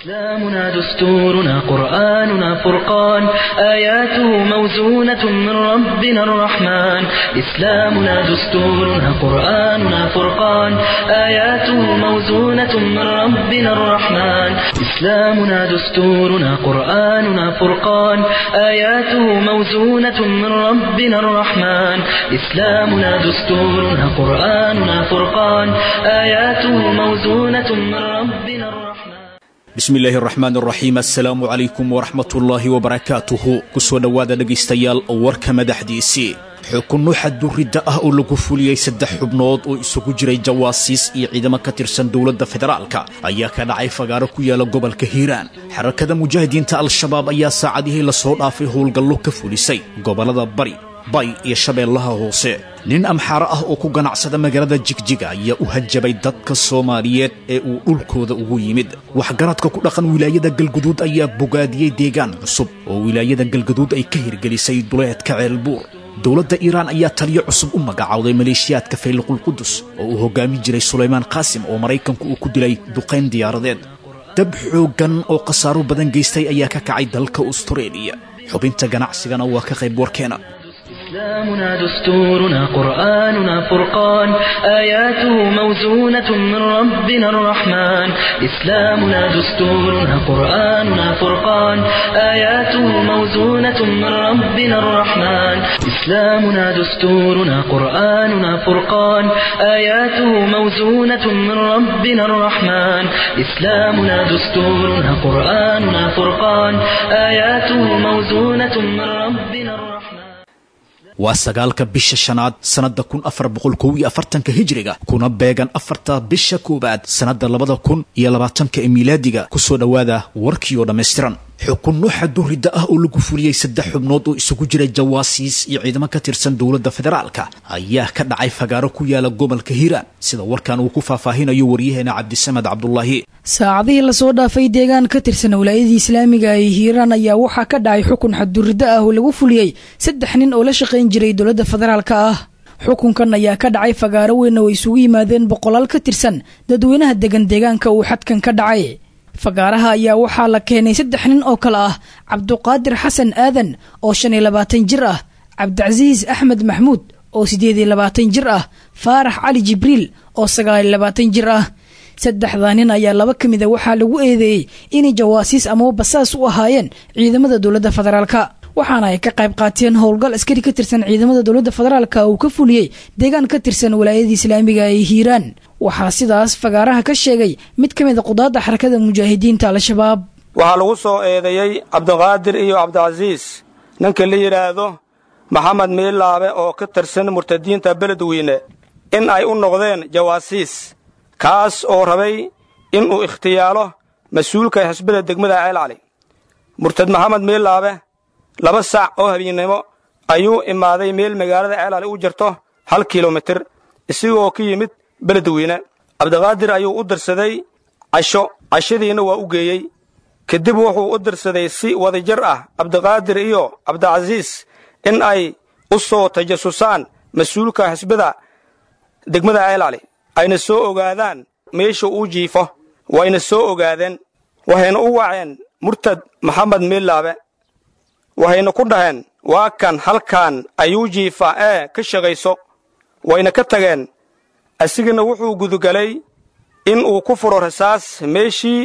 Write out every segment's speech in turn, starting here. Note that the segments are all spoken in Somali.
إسلامنا دستورنا قرآننا فرقان آياته موزونة من ربنا الرحمن إسلامنا دستورنا قرآننا فرقان آياته موزونة من ربنا الرحمن إسلامنا دستورنا قرآننا فرقان آياته موزونة من ربنا الرحمن إسلامنا دستورنا قرآننا فرقان آياته موزونة من ربنا الرحمن bismi illaahi araxmaan araxiim assalaamu calaykum waraxmatullaahi wabarakaatuhu ku soo dhowaada dhegaystayaal warka madaxdiisii xukunno xadduridda ah oo lagu fuliyey saddex xubnood oo isugu jiray jawaasiis iyo ciidamo ka tirsan dowladda federaalka ayaa ka dhacay fagaaro ku yaala gobolka hiiraan xarakada mujaahidiinta al-shabaab ayaa saacadihii lasoo dhaafay howlgallo ka fulisay gobollada bari bay iyo shabeellaha hoose nin amxaaro ah oo ku ganacsada magaalada jigjiga ayaa u hanjabay dadka soomaaliyeed ee uu dhulkooda ugu yimid waxgaradka ku dhaqan wilaayada galguduud ayaa bogaadiyey deegaan cusub oo wilaayada galguduud ay ka hirgelisay duleedka ceelbuur dowladda iiraan ayaa taliyo cusub u magacowday maleeshiyaadka fayliqulqudus oo uu hoggaamin jiray sulaymaan qaasim oo maraykanku uu ku dilay duqayn diyaaradeed dab xooggan oo khasaaro badan geystay ayaa ka kacay dalka astareeliya xubinta ganacsigana waa ka qayb warkeena إسلامنا دستورنا قرآننا فرقان آياته موزونة من ربنا الرحمن إسلامنا دستورنا قرآننا فرقان آياته موزونة من ربنا الرحمن إسلامنا دستورنا قرآننا فرقان آياته موزونة من ربنا الرحمن إسلامنا دستورنا قرآننا فرقان آياته موزونة من ربنا الرحمن waa sagaalka bisha shanaad sannadda kun afar boqol kow iyo afartanka hijriga kuna beegan afarta bisha koowaad sannadda labada kun iyo labaatanka ee miilaadiga kusoo dhowaada warkii oo dhammaystiran xukunno xaduridda ah oo lagu fuliyey saddex xubnood oo isugu jira jawaasiis iyo ciidamo ka tirsan dowladda federaalka ayaa ka dhacay fagaaro ku yaala gobolka hiiraan sida warkan uu ku faahfaahinayo waryaheena cabdisamed cabdulaahi saacadihii lasoo dhaafay deegaan ka tirsan walaayadii islaamiga ee hiiraan ayaa waxaa ka dhacay xukun xadduriddo ah oo lagu fuliyey saddex nin oo la shaqayn jiray dowladda federaalka ah xukunkan ayaa ka dhacay fagaaro weyn oo isugu yimaadeen boqolaal ka tirsan dadweynaha degan deegaanka uu xadkan ka dhacay fagaaraha ayaa waxaa la keenay saddex nin oo kale ah cabduqaadir xasan aadan oo shan iyo labaatan jir ah cabdicasiis axmed maxmuud oo siddeed iyo labaatan jir ah faarax cali jibriil oo sagaal iyo labaatan jir ah saddexdaa nin ayaa laba ka mida waxaa lagu eedeeyey inay jawaasiis amaba basaas u ahaayeen ciidamada dowladda federaalka waxaana ay ka qayb qaateen howlgal askari ka tirsan ciidamada dowladda federaalka uu ka fuliyey deegaan ka tirsan walaayadii islaamiga ee hiiraan waxaa sidaas fagaaraha ka sheegay mid ka mid a qudaadda xarakada mujaahidiinta al-shabaab waxaa lagu soo eedeeyey cabdiqaadir iyo cabdicasiis ninka la yidhaahdo maxamed miilaabe oo ka tirsan murtadiinta beledweyne in ay u noqdeen jawaasiis kaas oo rabay inuu ikhtiyaalo mas-uulka xisbada degmada ceelcali murtad maxamed miilaabe laba saac oo habeennimo ayuu imaaday meel magaalada ceelcali u jirto hal kilomitir isigoo ka yimid beledweyne cabdiqaadir ayuu u dirsaday casho cashadiina waa u geeyey kadib wuxuu u dirsaday si wadajir ah cabdiqaadir iyo cabdicasiis in ay u soo tajasusaan mas-uulka xisbada degmada ceelcali ayna soo ogaadaan meesha uu jiifo wayna soo ogaadeen waxayna u waceen murtad maxamed miilaabe waxayna ku dhaheen waa kan halkan ayuu jiifaa ee ka shaqayso wayna ka tageen asigana wuxuu gudugalay in uu ku furo rasaas meeshii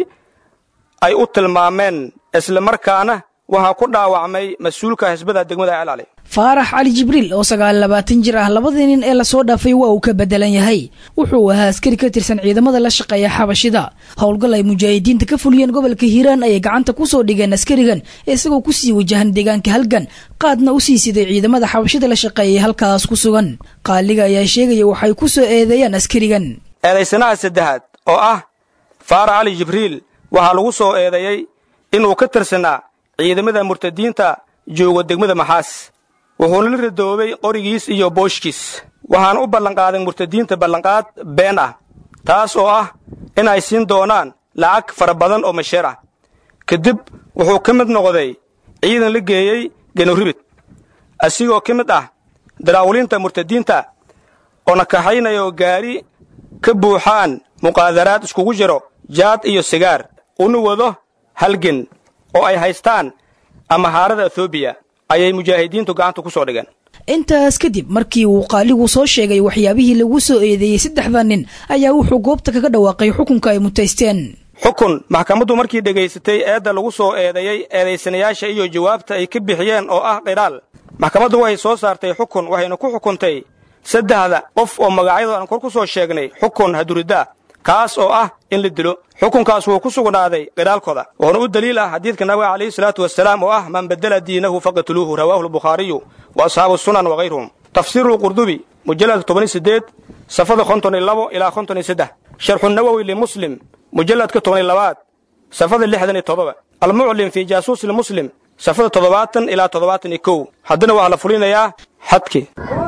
ay u tilmaameen islamarkaana waxaa ku dhaawacmay mas-uulka xisbada degmada ceelcali faarax cali jibriil oo sagaal labaatan jir ah labadii nin ee lasoo dhaafay waa uu ka bedelan yahay wuxuu ahaa askari ka tirsan ciidamada la shaqeeya xabashida howlgal ay mujaahidiinta ka fuliyeen gobolka hiiraan ayay gacanta kusoo dhigeen askarigan isagoo kusii wajahan deegaanka halgan qaadna u sii siday ciidamada xabashida la shaqeeyay halkaas ku sugan qaaliga ayaa sheegaya waxay ku soo eedeeyaan askarigan eedaysanaha saddexaad oo ah faarax cali jibriil waxaa lagu soo eedeeyey inuu ka tirsanaa ciidamada murtadiinta jooga degmada maxaas wuxuuna la radoobay qorigiis iyo booshkiis waxaana u ballanqaaday murtadiinta ballanqaad been ah taas oo ah inay siin doonaan lacag fara badan oo masheer ah kadib wuxuu ka mid noqday ciidan la geeyey genuribid asigoo ka mid ah daraawulinta murtadiinta oo nakaxaynayoo gaari ka buuxaan muqaadaraad iskugu jiro jaad iyo sigaar una wado halgen oo ay haystaan amahaarada ethoobiya ayay mujaahidiintu gacanta ku soo dhigeen intaas kadib markii uu qaaligu soo sheegay waxyaabihii lagu soo eedeeyey saddexda nin ayaa wuxuu goobta kaga dhawaaqay xukunka ay mutaysteen xukun maxkamaddu markii dhegaysatay eedda lagu soo eedeeyey eedaysanayaasha iyo jawaabta ay ka bixiyeen oo ah qidhaal maxkamaddu waxay soo saartay xukun waxayna ku xukuntay saddexda qof oo magacyadooda aan kor ku soo sheegnay xukun haduriddaa kaas oo ah in la dilo xukunkaas wuu ku sugnaaday qidhaalkooda wuxuuna u daliil ah xadiidka nabiga calayhi salaatu wasalaam oo ah man bedela diinahu faqatuluuhu rawaahu albukhaariyu wa asxaabu sunan wakayruhum tafsiiru lqurdubi mujalladka tobani sideed safada konton iyo labo ilaa konton iyo saddex sharxu nawowi limuslim mujalladka toban iyo labaad safada lixdan iyo toddoba almuclim fii jaasuusi lmuslim safada toddobaatan ilaa toddobaatan iyo kow haddana waxaa la fulinayaa xadkii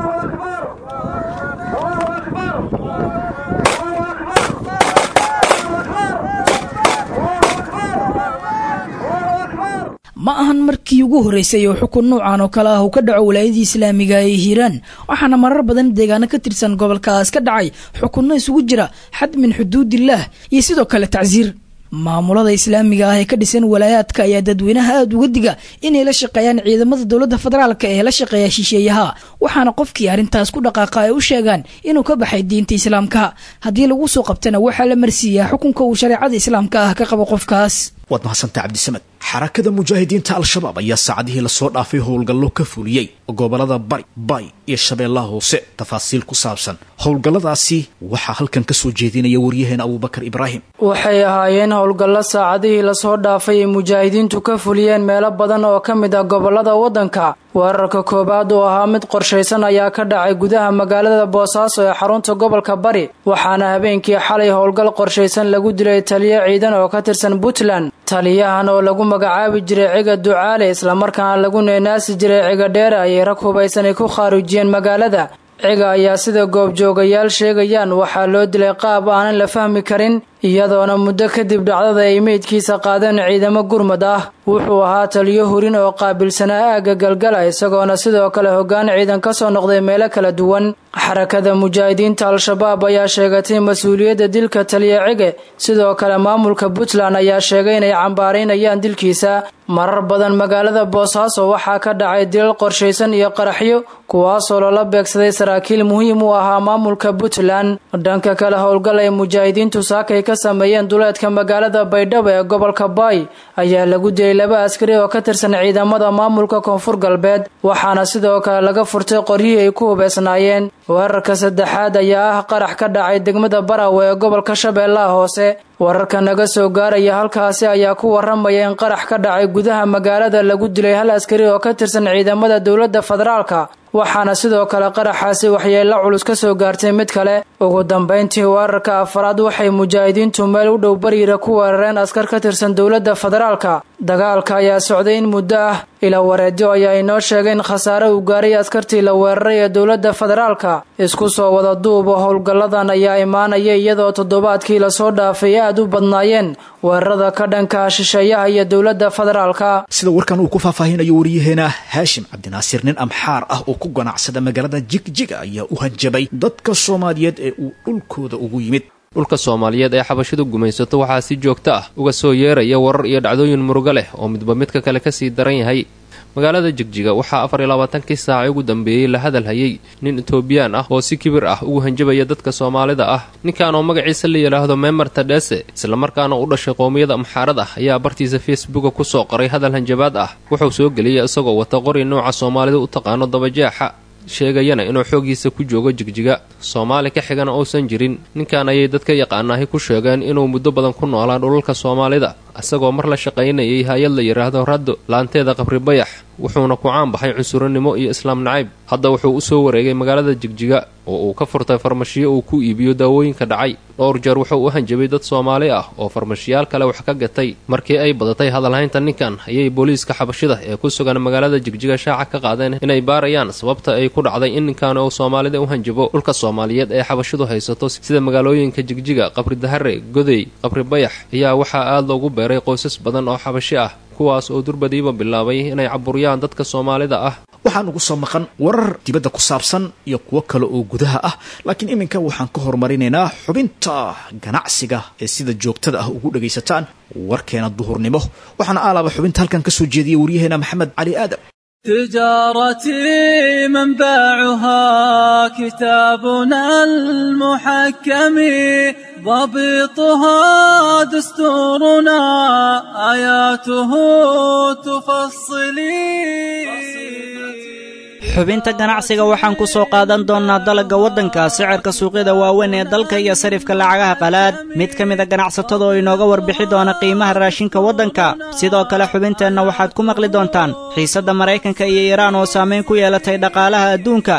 ma ahan markii ugu horreysay oo xukun nuucan oo kale ah uu ka dhaco walaayadii islaamiga ee hiiraan waxaana marar badan deegaano ka tirsan gobolkaas ka dhacay xukunno isugu jira xad min xuduudillaah iyo sidoo kale tacsiir maamulada islaamiga ah ee ka dhisan walaayaadka ayaa dadweynaha aada uga diga inay la shaqeeyaan ciidamada dowladda federaalka ee la shaqeeya shisheeyaha waxaana qofkii arrintaas ku dhaqaaqa ay u sheegaan inuu ka baxay diinta islaamka haddii lagu soo qabtana waxaa la marsiiyaa xukunka uu shareecada islaamka ah ka qabo qofkaas waad mahadsantaa cabdisamed xarakada mujaahidiinta al-shabaab ayaa saacadihii lasoo dhaafay howlgallo ka fuliyey gobolada bari bay iyo shabeellaha hoose tafaasiil ku saabsan howlgalladaasi waxaa halkan ka soo jeedinaya waryaheena abuubakar ibraahim waxay ahaayeen howlgallo saacadihii lasoo dhaafay ay mujaahidiintu ka fuliyeen meelo badan oo ka mid ah gobolada waddanka weerarka koowaad oo ahaa mid qorshaysan ayaa ka dhacay gudaha magaalada boosaaso ee xarunta gobolka bari waxaana habeenkii xalay howlgal qorshaysan lagu dilay taliyo ciidan oo ka tirsan puntland taliyahan oo lagu magacaabi jiray ciga ducaale islamarkaana lagu neenaasi jiray ciga dheere ayay rag hubaysanay ku khaarijiyeen magaalada ciga ayaa sida goobjoogayaal sheegayaan waxaa loo dilay qaab aanan la fahmi karin iyadoona muddo kadib dhacdada ay meydkiisa qaadeen ciidamo gurmad ah wuxuu ahaa taliyo hurin oo qaabilsanaa aagga galgala isagoona sidoo kale hoggaan ciidan ka soo noqday meelo kala duwan xarakada mujaahidiinta al-shabaab ayaa sheegatay mas-uuliyadda dilka taliyo cige sidoo kale maamulka puntland ayaa sheegay inay cambaaraynayaan dilkiisa marar badan magaalada boosaaso waxaa ka dhacay dilal qorshaysan iyo qaraxyo kuwaasoo loola beegsaday saraakiil muhiim u ahaa maamulka puntland dhanka kale howlgal ay mujaahidiintu saakay ka sameeyeen duleedka magaalada baydhabo ee gobolka baay ayaa lagu dilay laba askari oo ka tirsan ciidamada maamulka koonfur galbeed waxaana sidoo kale laga furtay qoryihii ay ku hubeysnaayeen weerarka saddexaad ayaa ah qarax ka dhacay degmada barawe ee gobolka shabeellaha hoose wararka naga soo gaaraya halkaasi ayaa ku waramaya in qarax ka dhacay gudaha magaalada lagu dilay hal askari oo ka tirsan ciidamada dowladda federaalka waxaana sidoo kale qaraxaasi waxyeello culus ka soo gaartay mid kale ugu dambayntii weerarka afaraad waxay mujaahidiintu meel u dhow bariira ku weerareen askar ka tirsan dowladda federaalka dagaalka ayaa socday in muddo ah ila wareedyo ayaa inoo sheegay in khasaare uu gaaray askartii la weeraray ee dowladda federaalka isku soo wada duuba howlgalladan ayaa imaanaya iyadoo toddobaadkii lasoo dhaafay aad u badnaayeen weerarada ka dhanka shisheeyaha iyo dowladda federaalka sida warkan uu ku faahfaahinayo wariyaheena haashim cabdinaasiir nin amxaar ah oo ku ganacsada magaalada jigjiga ayaa u hanjabay dadka soomaaliyeed ee uu dhulkooda ugu yimid dhulka soomaaliyeed ee xabashidu gumaysato waxaa si joogto ah uga soo yeeraya warar iyo dhacdooyin murugo leh oo midba midka kale kasii daran yahay magaalada jigjiga waxaa afar iyo labaatankii saacay ugu dambeeyey la hadal hayay nin etoobiyaan ah oo si kibir ah ugu hanjabaya dadka soomaalida ah ninkan oo magaciisa la yidhaahdo memer tadhese islamarkaana u dhashay qoomiyada amxaarad ah ayaa bartiisa facebooka kusoo qoray hadal hanjabaad ah wuxuu soo geliyay isagoo wata qori nooca soomaalida u taqaano dabajeexa sheegayana inuu xooggiisa ku joogo jigjiga soomaali ka xigana uusan jirin ninkan ayay dadka yaqaanaahi ku sheegeen inuu muddo badan ku noolaa dhulalka soomaalida isagoo mar la shaqaynayay hay-ad la yidhaahdo raddo laanteeda qabri bayax wuxuuna ku caan baxay cunsurinimo iyo islaam nacayb hadda wuxuu u soo wareegay magaalada jigjiga oo uu ka furtay farmashiyo uu ku iibiyo daawooyinka dhacay dhowr jeer wuxuu u hanjabay dad soomaali ah oo farmashiyaal kale wax ka gatay markii ay badatay hadalhaynta ninkan ayay booliiska xabashida ee ku sugan magaalada jigjiga shaaca ka qaadeen inay baarayaan sababta ay ku dhacday in ninkan uu soomaalida u hanjabo dhulka soomaaliyeed ee xabashidu haysato sida magaalooyinka jigjiga qabri dahare godey qabri bayax ayaa waxaa aada loogu beeray qoysas badan oo xabashi ah kuwaas oo durbadiiba bilaabay inay caburiyaan dadka soomaalida ah waxaan ugu soo maqan warar dibadda ku saabsan iyo kuwo kale oo gudaha ah laakiin iminka waxaan ka horumarinaynaa xubinta ganacsiga ee sida joogtada ah ugu dhagaysataan warkeena duhurnimo waxaana aalaaba xubinta halkan ka soo jeediyay waryaheena maxamed cali aadam تجارتي منبعها كتابنا المحكم ضبطها دستورنا آياته تفصلي xubinta ganacsiga waxaan ku soo qaadan doonnaa dalagga waddanka sicirka suuqyada waaweyn ee dalka iyo sarifka lacagaha qalaad mid ka mida ganacsatada oo inooga warbixi doona qiimaha raashinka waddanka sidoo kale xubinteenna waxaad ku maqli doontaan xiisadda maraykanka iyo iiraan oo saamayn ku yeelatay dhaqaalaha adduunka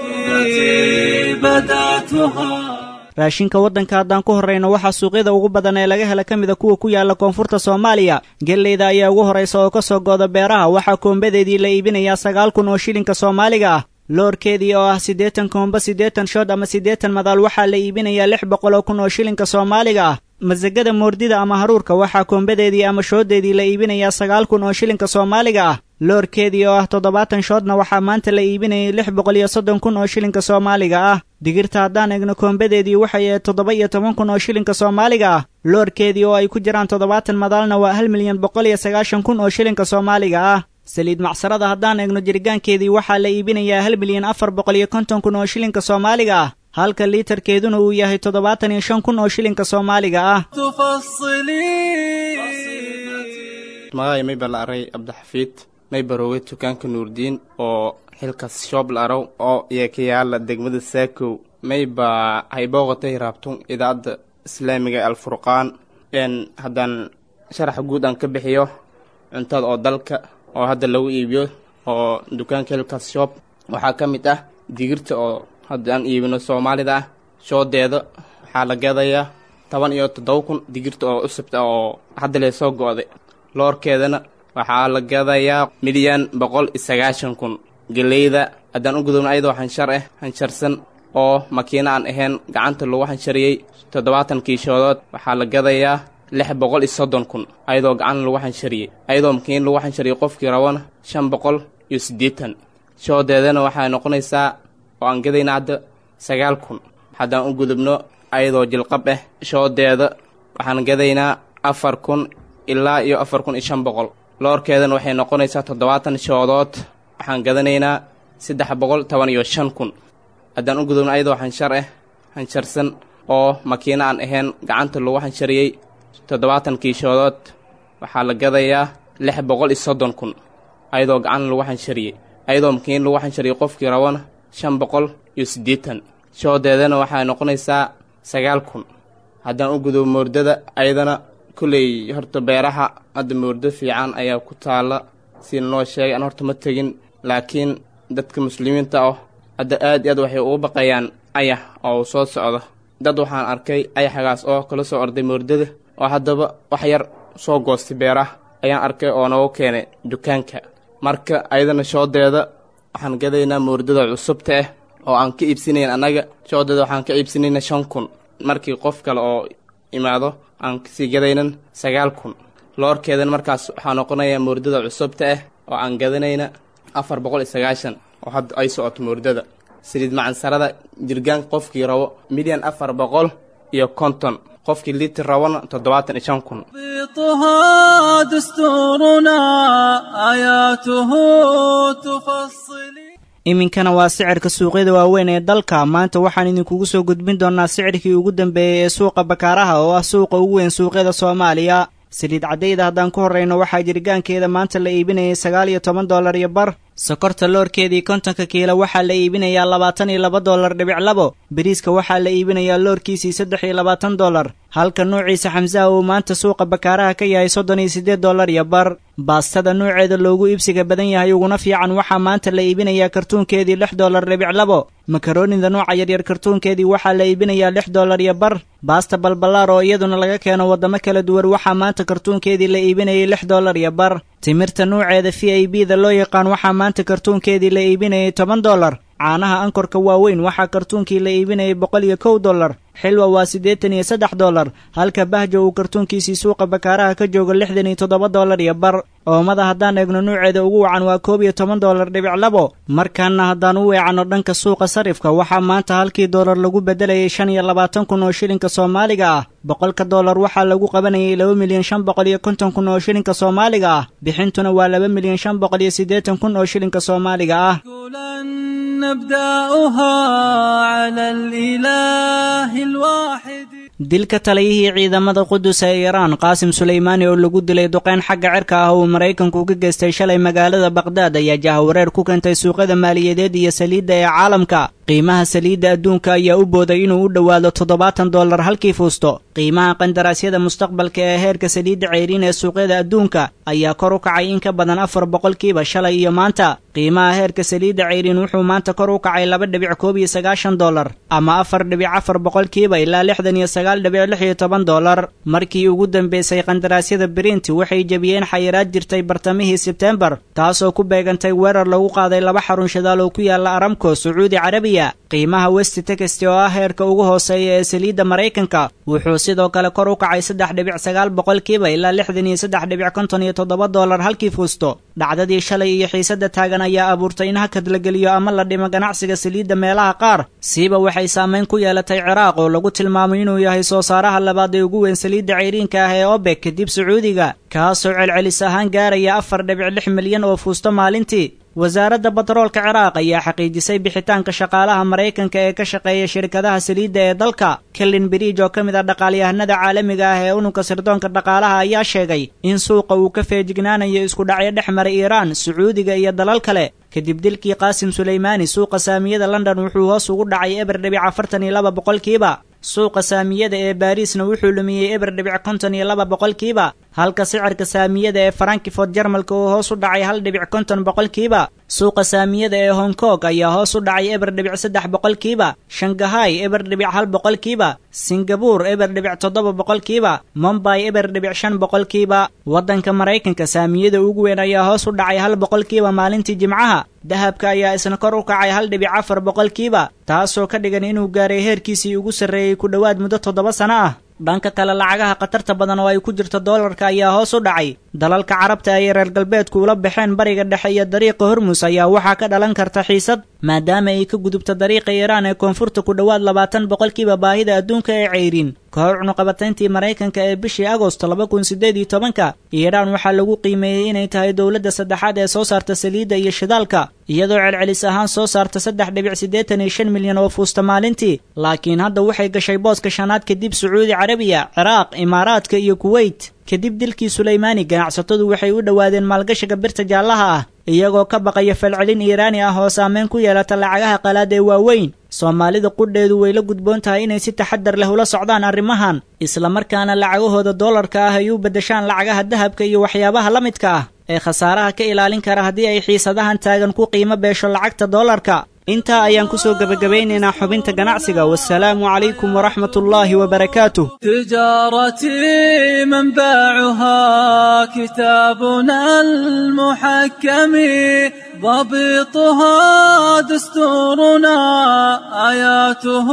raashinka waddanka haddaan ku horrayno waxaa suuqyada ugu badan ee laga hela ka mida kuwa ku yaalla koonfurta soomaaliya gelleyda ayaa ugu horraysa oo ka soo gooda beeraha waxaa koombadeedii la iibinayaa sagaal kun oo shilinka soomaaliga ah loorkeedii oo ah siddeetan koomba siddeetan shood ama siddeetan madaal waxaa la iibinayaa lix boqol oo kun oo shilinka soomaaliga ah masagada moordida ama haruurka waxaa koombadeedii ama shooddeedii la iibinayaa sagaal kun oo shilinka soomaaliga ah loorkeedii oo ah toddobaatan shoodna waxaa maanta la iibinayay lix boqol iyo soddon kun oo shilinka soomaaliga ah digirta haddaan egno koombadeedii waxay ahayd toddoba iyo toban kun oo shilinka soomaaliga ah loorkeedii oo ay ku jiraan toddobaatan madaalna waa hal milyan boqol iyo sagaashan kun oo shilinka soomaaliga ah saliid macsarada haddaan egno jirgaankeedii waxaa la iibinayaa hal milyan afar boqol iyo konton kun oo shilinka soomaaliga ah halka liitarkeeduna uu yahay toddobaatan iyo shan kun oo shilinka soomaaliga ah magacay mayba la aray cabdixafiid may baroowe dukaanka nuurdiin oo xilkas shoob la araw oo yeekayaala degmada saakow mayba haybooqatay raabtun idaacadda islaamiga alfurqaan n haddaan sharaxa guud aan ka bixiyo cuntada oo dalka oo hadda lagu iibiyo oo dukaanka xilkas shoob waxaa ka mid ah digirta oo hadda aan iibino soomaalida ah shoodeeda waxaa la gadayaa toban iyo toddoba kun digirta oo cusubta oo hadda lee soo go-day loorkeedana waxaa la gadayaa milyan boqol iyo sagaashan kun geleyda haddaan u gudubno ayadoo hanshar ah hansharsan oo makiino aan ahayn gacanta lagu hanshariyey toddobaatan kiishoodood waxaa la gadayaa lix boqol iyo soddon kun ayadoo gacan lagu hanshariyey ayadoo makiin lagu hanshariyey qofkii rabana shan boqol iyo siddeetan shoodeedana waxay noqonaysaa oo aan gadayna hadda sagaal kun haddaan u gudubno ayadoo jilqab ah shoodeeda waxaan gadaynaa afar kun ilaa iyo afar kun iyo shan boqol loorkeedana waxay noqonaysaa toddobaatan shoodood waxaan gadanaynaa saddex boqol toban iyo shan kun haddaan u gudubno ayadoo hanshar ah hansharsan oo makiino aan ahayn gacanta lagu hanshariyey toddobaatan kiishoodood waxaa la gadayaa lix boqol iyo soddon kun ayadoo gacan lagu hanshariyey ayadoo makiin lagu hanshariyey qofkii rabana shan boqol iyo siddeetan shoodeedana waxay noqonaysaa sagaal kun haddaan u gudubo moordada ayadana kolley horta beeraha hadda moordo fiican ayaa ku taalla sida noo sheegay aan horta ma tegin laakiin dadka muslimiinta ah hadda aad iyo aad waxay ugu baqayaan ayax oo soo socda dad waxaan arkay ayaxagaas oo kala soo orday moordada oo haddaba wax yar soo goostay beeraha ayaan arkay oo noogu keenay dukaanka marka ayadana shoodeeda waxaan gadaynaa moordada cusubta ah oo aan ka iibsanayn annaga shoodeeda waxaan ka iibsanayna shan kun markii qof kale oo imaado aan kasii gadaynan sagaal kun loorkeedana markaas waxaa noqonayaa moordada cusubta ah oo aan gadanayna afar boqol iyo sagaashan oo hadda ay socoto moordada saliid macansarada jirgaanka qofkii rabo milyan afar boqol iyo konton qofkii litir rabona toddobaatan iyo shan kun ضبطها دستورنا آياته تفصلي iminkana waa sicirka suuqyada waaweyn ee dalka maanta waxaan idinkugu soo gudbin doonnaa sicirkii ugu dambeeyey ee suuqa bakaaraha oo ah suuqa ugu weyn suuqyada soomaaliya saliid caddayda haddaan ku horrayno waxaa jirgaankeeda maanta la iibinayay sagaal iyo toban dollar iyo bar sokorta loorkeedii kontonka kiilo waxaa la iibinayaa labaatan iyo laba dollar dhibic labo beriiska waxaa la iibinayaa loorkiisii saddex iyo labaatan dollar halka nuuciisa xamsaha uu maanta suuqa bakaaraha ka yahay soddon iyo siddeed dollar iyo bar baastada nuuceeda loogu iibsiga badan yahay uguna fiican waxaa maanta la iibinayaa kartuunkeedii lix dollar dhibic labo makaroonida nuuca yaryar kartuunkeedii waxaa la iibinayaa lix dollar iyo bar baasta balballaar oo iyaduna laga keeno waddamo kala duwan waxaa maanta kartuunkeedii la iibinayay lix dollar iyo bar timirta nuuceeda v i b da loo yaqaan waxaa maanta kartuunkeedii la iibinayay toban dollar caanaha ankorka waaweyn waxaa kartuunkii la iibinayay boqol iyo kow dollar xilwa waa siddeetan iyo saddex dollar halka bahjo uu kartuunkiisii suuqa bakaaraha ka joogo lixdan iyo toddoba dollar iyo bar oomada haddaan eegno nuuceeda ugu wacan waa koob iyo toban dollar dhibic labo markaana haddaan u weecanno dhanka suuqa sarifka waxaa maanta halkii dollar lagu beddelayay shan iyo labaatan kun oo shilinka soomaaliga ah boqolka dollar waxaa lagu qabanayay laba milyan shan boqol iyo konton kun oo shilinka soomaaliga ah bixintuna waa laba milyan shan boqol iyo siddeetan kun oo shilinka soomaaliga ah نبدأها على الإله الواحد dilka taliyihii ciidamada qudus ee iiraan qaasim suleymaani oo lagu dilay duqeyn xagga cirka ah uu maraykanku ka geystay shalay magaalada bakhdad ayaa jahawareer ku keentay suuqyada maaliyadeed iyo saliidda ee caalamka qiimaha saliidda adduunka ayaa u booday inuu u dhowaado toddobaatan dollar halkii fuusto qiimaha qandaraasyada mustaqbalka ee heerka saliidda ceyriin ee suuqyada adduunka ayaa kor u kacay in ka badan afar boqolkiiba shalay iyo maanta qiimaha heerka saliidda ceyriin wuxuu maanta kor u kacay laba dhibic koob iyo sagaashan dollar ama afar dhibic afar boqolkiiba ilaa lixdan iyo sagaal dhibic lix iyo toban dollar markii ugu dambeysay qandaraasyada berinti waxay jebiyeen xayiraad jirtay bartamihii sebtembar taasoo ku beegantay weerar lagu qaaday laba xarun shidaal oo ku yaala aramco sacuudi carabiya qiimaha west texty oo ah heerka ugu hooseeya ee saliidda maraykanka wuxuu sidoo kale kor u kacay saddex dhibic sagaal boqolkiiba ilaa lixdan iyo saddex dhibic konton iyo toddoba dollar halkii fuusto dhacdadii shalay iyo xiisadda taagan ayaa abuurtay in hakad la geliyo ama la dhimo ganacsiga saliidda meelaha qaar siiba waxay saamayn ku yeelatay ciraaq oo lagu tilmaamay inuu yahay soo saaraha labaad ee ugu weyn saliidda ceyriinka ah ee obek kadib sacuudiga kaasoo celcelis ahaan gaaraya afar dhibic lix milyan oo fuusto maalintii wasaaradda batroolka ciraaq ayaa xaqiijisay bixitaanka shaqaalaha maraykanka ee ka shaqeeya shirkadaha saliidda ee dalka kelin bridge oo ka mid ah dhaqaalyahanada caalamiga ah ee unugka sirdoonka dhaqaalaha ayaa sheegay in suuqa uu ka feejignaanayo isku dhacyo dhex maray iiraan sacuudiga iyo dalal kale kadib dilkii qaasim suleymaani suuqa saamiyada london wuxuu hoos ugu dhacay eber dhibic afartan iyo laba boqolkiiba suuqa saamiyada ee baariisna wuxuu lumiyey eber dhibic konton iyo laba boqolkiiba halka sicirka saamiyada ee frankfort jarmalka uu hoos u dhacay hal dhibic konton boqolkiiba suuqa saamiyada ee hong kong ayaa hoos u dhacay eber dhibic saddex boqolkiiba shangahay eber dhibic hal boqolkiiba singabuur eber dhibic toddoba boqolkiiba mombay eber dhibic shan boqolkiiba waddanka maraykanka saamiyada ugu weyn ayaa hoos u dhacay hal boqolkiiba maalintii jimcaha dahabka ayaa isna kor u kacay hal dhibic afar boqolkiiba taasoo ka dhigan inuu gaaray heerkiisii ugu sarreeyey ku dhowaad muddo toddoba sano ah dhanka kale lacagaha khatarta badan oo ay ku jirto doolarka ayaa hoos u dhacay dalalka carabta ay reer galbeedku ula baxeen bariga dhexe iyo dariiqa hormus ayaa waxaa ka dhalan karta xiisad maadaama ay ka gudubto dariiqa iiraan ee koonfurta ku dhowaad labaatan boqolkiiba baahida adduunka ee ceyriin ka hor cunuqabatayntii maraykanka ee bishii agosto laba kun siddeed iyo tobanka iiraan waxaa lagu qiimeeyey inay tahay dowladda saddexaad ee soo saarta saliidda iyo shidaalka iyadoo celcelis ahaan soo saarta saddex dhibic siddeetan iyo shan milyan oo fuusta maalintii laakiin hadda waxay gashay booska shanaad kadib sacuudi carabiya ciraaq imaaraadka iyo kuweyt kadib dilkii suleymaani ganacsatadu waxay u dhowaadeen maalgashiga birta jaallaha ah iyagoo ka baqaya falcelin iiraani ah oo saameyn ku yeelata lacagaha qalaad ee waaweyn soomaalida qudheedu way la gudboon tahay inay si taxadar leh ula socdaan arrimahan islamarkaana lacagahooda doolarka ah ay u beddeshaan lacagaha dahabka iyo waxyaabaha la midka ah ee khasaaraha ka ilaalin kara haddii ay xiisadahan taagan ku qiimo beesho lacagta doolarka intaa ayaan kusoo gebagabeynaynaa xubinta ganacsiga wasalaamu calaykum waraxmat ullaahi wabarakaatuh تجارتي منبعها كتابنا المحكم ضبطها دستورنا آياته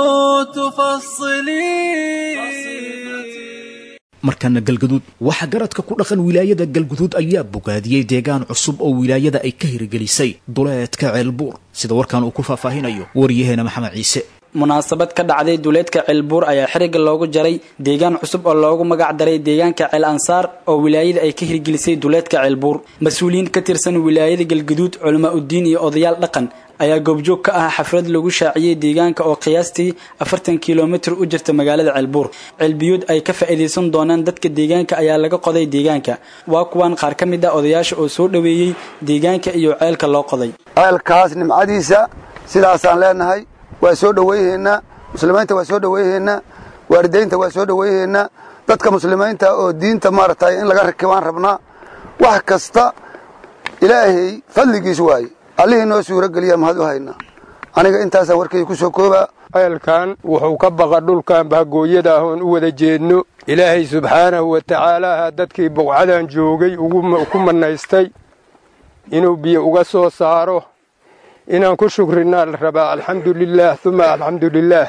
تفصلي markana galgaduud waxaa garadka ku dhaqan wilaayada galguduud ayaa bogaadiyey deegaan cusub oo wilaayada ay ka hirgelisay duleedka ceelbuur sida warkan uu ku faahfaahinayo waryaheena maxamed ciise munaasabad ka dhacday duleedka ceelbuur ayaa xiriga loogu jaray deegaan cusub oo loogu magac daray deegaanka ceel ansaar oo wilaayada ay ka hirgelisay duleedka ceelbuur mas-uuliyiin ka tirsan wilaayada galguduud culamaa uddiin iyo odayaal dhaqan ayaa goobjoog ka ah xaflad lagu shaaciyey deegaanka oo qiyaastii afartan kilomitir u jirta magaalada ceelbuur ceelbiyood ay ka faa'iidaysan doonaan dadka deegaanka ayaa laga qoday deegaanka waa kuwan qaar ka mid ah odayaasha oo soo dhoweeyey deegaanka iyo ceelka loo qoday ceelkaas nimcadiisa sidaasaan leenahay waa soo dhowayhaynaa muslimiinta waa soo dhowayhaynaa waalidaynta waa soo dhowayhaynaa dadka muslimiinta oo diinta maaragtay in laga rakibaan rabnaa wax kasta ilaahay fadligiis waaye allihii noo suuro geliya mahad u haynaa aniga intaasaan warkayga ku soo koobaa ceelkan wuxuu ka baqa dhulkan bahgooyada ah oon u wada jeedno ilaahay subxaanahu wa tacaalaaha dadkii buqcadan joogay ku mannaystay inuu biyo uga soo saaro inaan ku shukrinaa la rabaa alxamdu lilaah uma alxamdu lilaah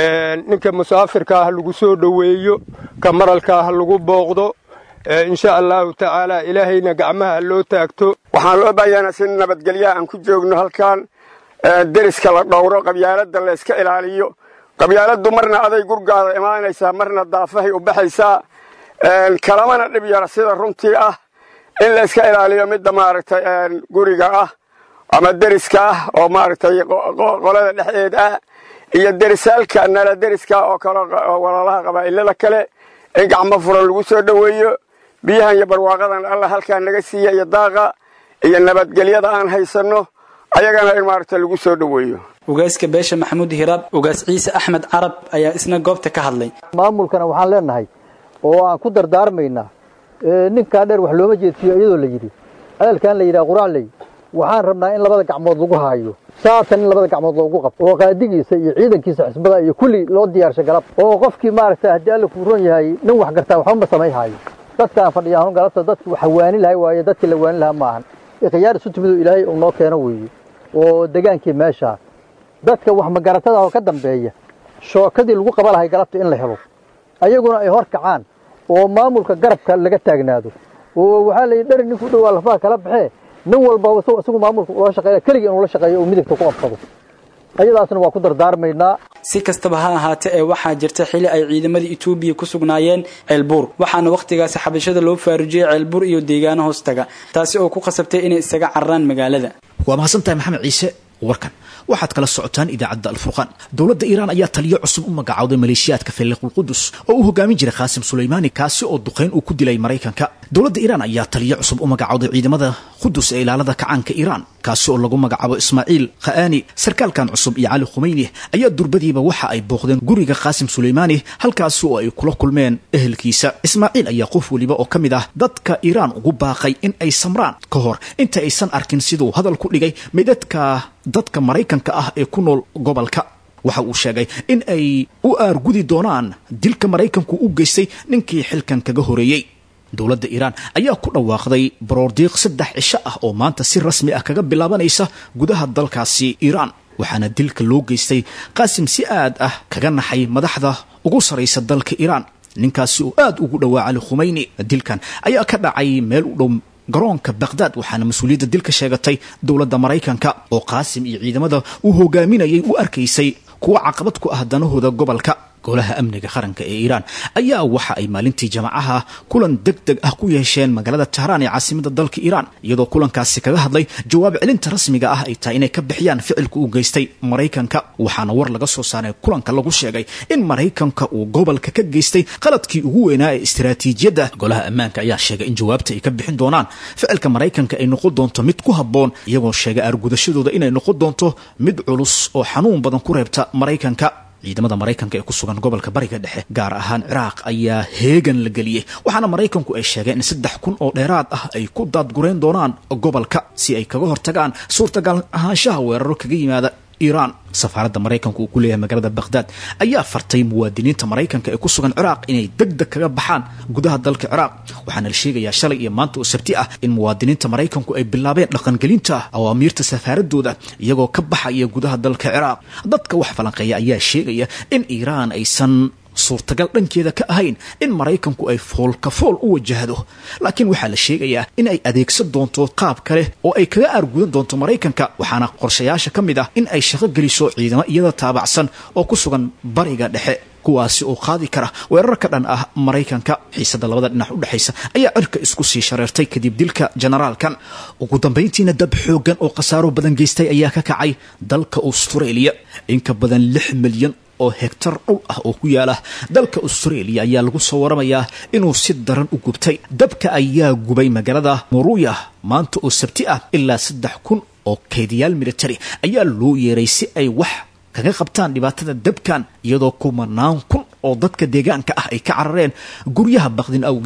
ninka musaafirka ah lagu soo dhoweeyo ka maralka ah lagu booqdo insha allahu tacaala ilaahayna gacmaha loo taagto waxaan loo baahanaa si nabadgelyaha aan ku joogno halkan deriska la dhowro qabyaaladda la iska ilaaliyo qabyaaladdu marna aday gurgaada imaanaysaa marna daafahay u baxaysaa kalamana dhib yara sida runtii ah in la iska ilaaliyo midda maaragtay guriga ah ama deriska ah oo maaragtay qolada dhexdeed ah iyo derisaalka nala deriska oo kale walaalaha qabaa'ilada kale in gacmo furan lagu soo dhoweeyo biyahan iyo barwaaqadan alla halkaa naga siiya iyo daaqa iyo nabadgelyada aan haysanno ayagana in maaragta lagu soo dhoweeyo ugaaska beesha maxamuud hiraab ugaas ciise axmed carab ayaa isna goobta ka hadlay maamulkana waxaan leenahay oo aan ku dardaarmaynaa ninkaa dheer wax looma jeedsiyo iyadoo la yidhi hadalkan la yidhaha quracley waxaan rabnaa in labada gacmood lagu haayo saatan in labada gacmood loogu qabto oo qaadigiisa iyo ciidankiisa xisbada iyo kulli loo diyaarsha galab oo qofkii maaragta haddii alla kuu ron yahay nin wax gartaa waxba ma samay haayo dadkaan fadhiyaanu galabta dadki waxa waani lahay waaye dadkii la waani lahaa maahan ikhyaar isu timidoo ilaahay uu noo keeno weeye oo degaankii meeshaa dadka wax magaratada oo ka dambeeya shookadii lagu qaba lahay galabta in la helo ayaguna ay hor kacaan oo maamulka garabka laga taagnaado oo waxaa la yidhi dhari ninkuu dhowaa lafaha kala baxee nin walba isagu maamulka ula shaqeeya keligii inuu la shaqeeyo oo midigta ku qabsado ayadaasna waa ku dardaarmaynaa si kastaba ha ahaatee ee waxaa jirta xili ay ciidamada etoobiya ku sugnaayeen ceelbuur waxaana wakhtigaasi xabashada loo faarujiyey ceelbuur iyo deegaano hoostaga taasi oo ku qasabtay inay isaga cararaan magaalada waa mahadsantahay maxamed ciise warkan waxaad kala socotaan idaacadda alfurqaan dowladda iiraan ayaa taliyo cusub u magacowday maleeshiyaadka filiqulqudus oo uu hogaamin jiray khaasim sulaymaani kaasi oo duqayn uu ku dilay maraykanka dowladda iiraan ayaa taliyo cusub u magacowday ciidamada qudus ee ilaalada kacaanka iiraan kaasi oo lagu magacaabo ismaaciil kha'aani sarkaalkan cusub iyo cali khumeyni ayaa durbadiiba waxa ay booqdeen guriga khaasim sulaymaani halkaasi oo ay kula kulmeen ehelkiisa ismaaciil ayaa qof weliba oo ka mid ah dadka iiraan ugu baaqay in ay samraan ka hor inta aysan arkin siduu hadal ku dhigay midadka dadka maraykanka ah ee ku nool gobolka waxa uu sheegay in ay u aargudi doonaan dilka maraykanku u geystay ninkii xilkan kaga horeeyey dowladda iiraan ayaa ku dhawaaqday baroordiiq saddex cisho ah oo maanta si rasmi ah kaga bilaabanaysa gudaha dalkaasi iiraan waxaana dilka loo geystay qaasim si aad ah kaga naxay madaxda ugu saraysa dalka iiraan ninkaasi oo aad ugu dhowaa cali khumeyni dilkan ayaa ka dhacay meel u dhow garoonka bakhdad waxaana mas-uuliyadda dilka sheegatay dowladda maraykanka oo qaasim iyo ciidamada uu hogaaminayay u arkaysay kuwa caqabad ku ah danahooda gobolka golaha amniga qaranka ee iiraan ayaa waxa ay maalintii jamacaha kulan deg deg ah ku yeesheen magaalada tahraan ee caasimada dalka iiraan iyadoo kulankaasi kaga hadlay jawaab celinta rasmiga ah ay tahay inay ka bixiyaan ficilka uu geystay maraykanka waxaana war laga soo saaray kulanka lagu sheegay in maraykanka uu gobolka ka geystay qaladkii ugu weynaa ee istiraatiijiyadda golaha ammaanka ayaa sheegay in jawaabta ay ka bixin doonaan ficilka maraykanka ay noqon doonto mid ku habboon iyagoo sheegay argudashadooda inay noqon doonto mid culus oo xanuun badan ku reebta maraykanka ciidamada maraykanka ee ku sugan gobolka bariga dhexe gaar ahaan ciraaq ayaa heegan la geliyey waxaana maraykanku ay sheegeen in saddex kun oo dheeraad ah ay ku daadgureen doonaan gobolka si ay kaga hortagaan suurtagal ahaanshaha weeraro kaga yimaada iiraan safaaradda maraykanka uu ku leeyahay magaalada bakhdad ayaa fartay muwaadiniinta maraykanka ee ku sugan ciraaq inay deg deg kaga baxaan gudaha dalka ciraaq waxaana la sheegayaa shalay iyo maanta oo sabti ah in muwaadiniinta maraykanku ay bilaabeen dhaqangelinta awaamiirta safaaradooda iyagoo ka baxaya gudaha dalka ciraaq dadka wax falanqeeya ayaa sheegaya in iiraan aysan suurtagal dhankeeda ka ahayn in maraykanku ay foolka fool u wajahdo laakiin waxaa la sheegayaa in ay adeegsan doonto qaab kale oo ay kaga aargudan doonto maraykanka waxaana qorshayaasha ka mid ah in ay shaqo geliso ciidamo iyada taabacsan oo ku sugan bariga dhexe kuwaasi oo qaadi kara weerar ka dhan ah maraykanka xiisada labada dhinac u dhexaysa ayaa cirka isku sii shareertay kadib dilka generaalkan ugu dambayntiina dab xooggan oo khasaaro badan geystay ayaa ka kacay dalka australia in ka badan lix milyan oo hegtar dhul ah oo ku yaala dalka australia ayaa lagu soo waramayaa inuu si daran u gubtay dabka ayaa gubay magaalada moruya maanta oo sabti ah ilaa saddex kun oo kaydiyaal military ayaa loo yeeray si ay wax kaga qabtaan dhibaatada dabkan iyadoo kumanaan kun oo dadka deegaanka ah ay ka carareen guryaha bakdin awgeed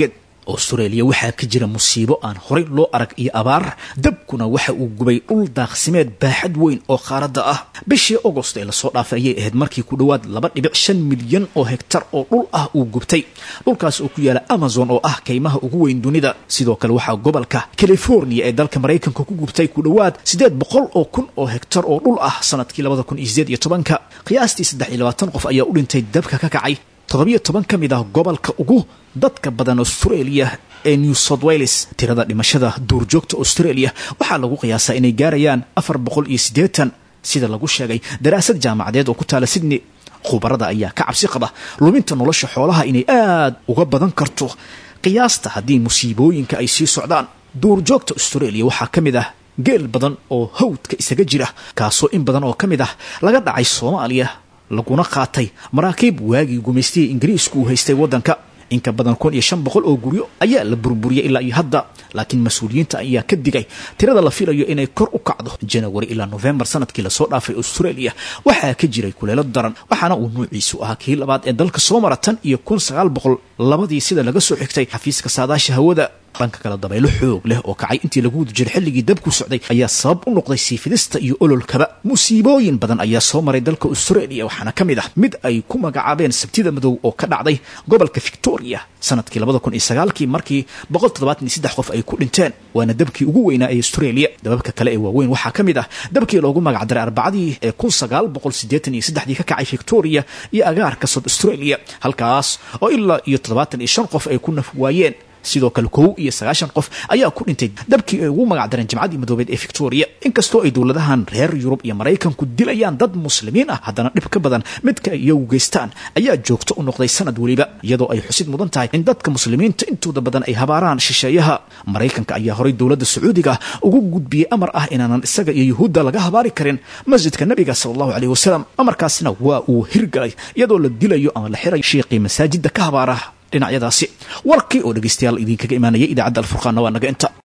austraeliya waxaa ka jira musiibo aan horey loo arag iyo abaar dabkuna waxa uu gubay dhul daaqsimeed baaxad weyn oo qaaradda ah bishii agost ee lasoo dhaafay ayay ahayd markii ku dhowaad laba dhibic shan milyan oo hegtar oo dhul ah uu gubtay dhulkaas oo ku yaala amazon oo ah kaymaha ugu weyn dunida sidoo kale waxaa gobolka california ee dalka maraykanka ku gubtay ku dhowaad siddeed boqol oo kun oo hegtar oo dhul ah sanadkii labada kun iyo sideed iyo tobanka qiyaastii saddex iyo labaatan qof ayaa u dhintay dabka ka kacay toddobiyo toban ka mid ah gobolka ugu dadka badan australia ee new south wales tirada dhimashada duurjoogta australia waxaa lagu qiyaasaa inay gaarayaan afar boqol iyo siddeetan sida lagu sheegay daraasad jaamacadeed oo ku taala sydney khubarada ayaa ka cabsi qaba luminta nolosha xoolaha inay aad uga badan karto qiyaasta haddii musiibooyinka ay sii socdaan duurjoogta australia waxaa ka mid ah geel badan oo hawdka isaga jira kaasoo in badan oo ka mid ah laga dhacay soomaaliya laguna qaatay maraakiib waagii gumaystihii ingiriisku uu haystay waddanka inka badan kun iyo shan boqol oo guryo ayaa la burburiyey ilaa iyo hadda laakiin mas-uuliyiinta ayaa ka digay tirada la filayo inay kor u kacdo janawari ilaa nofembar sanadkii lasoo dhaafay australia waxaa ka jiray kuleelo daran waxaana uu nuuciisu ahaa kii labaad ee dalka soo mara tan iyo kun sagaal boqol labadii sida laga soo xigtay xafiiska saadaasha hawada dhanka kale dabaylo xoog leh oo kacay intii lagu wada jiray xilligii dabku socday ayaa sabab u noqday siifidista iyo ololkaba musiibooyin badan ayaa soo maray dalka australia waxaana ka mid ah mid ay ku magacaabeen sabtida madow oo ka dhacday gobolka victoria sanadkii labada kun iyo sagaalkii markii boqol toddobaatan iyo saddex qof ay ku dhinteen waana dabkii ugu weynaa ee australia dababka kale ee waaweyn waxaa ka mid ah dabkii loogu magacdaray arbacadii ee kun sagaal boqol siddeetan iyo saddexdii ka kacay victoria iyo agaarka south australia halkaas oo ilaa iyo toddobaatan iyo shan qof ay ku naf waayeen sidoo kale kow iyo sagaashan qof ayaa ku dhintay dabkii ay ugu magacdareen jimcadii madoobeed ee victoria inkastoo ay dowladahan reer yurub iyo maraykanku dilayaan dad muslimiin ah haddana dhib ka badan midka ay iyagu geystaan ayaa joogto u noqday sanad weliba iyadoo ay xusid mudan tahay in dadka muslimiinta intooda badan ay habaaraan shisheeyaha maraykanka ayaa horay dowladda sacuudiga ugu gudbiyey amar ah inaanan isaga iyo yuhuudda laga habaari karin masjidka nabiga sala allahu caleyh wasalam amarkaasna waa uu hirgalay iyadoo la dilayo ama la xirayo shiiqii masaajidda ka habaara dhinacyadaasi warkii oo dhegeystayaal idinkaga imaanaya idaacadda alfurqaanna waa naga inta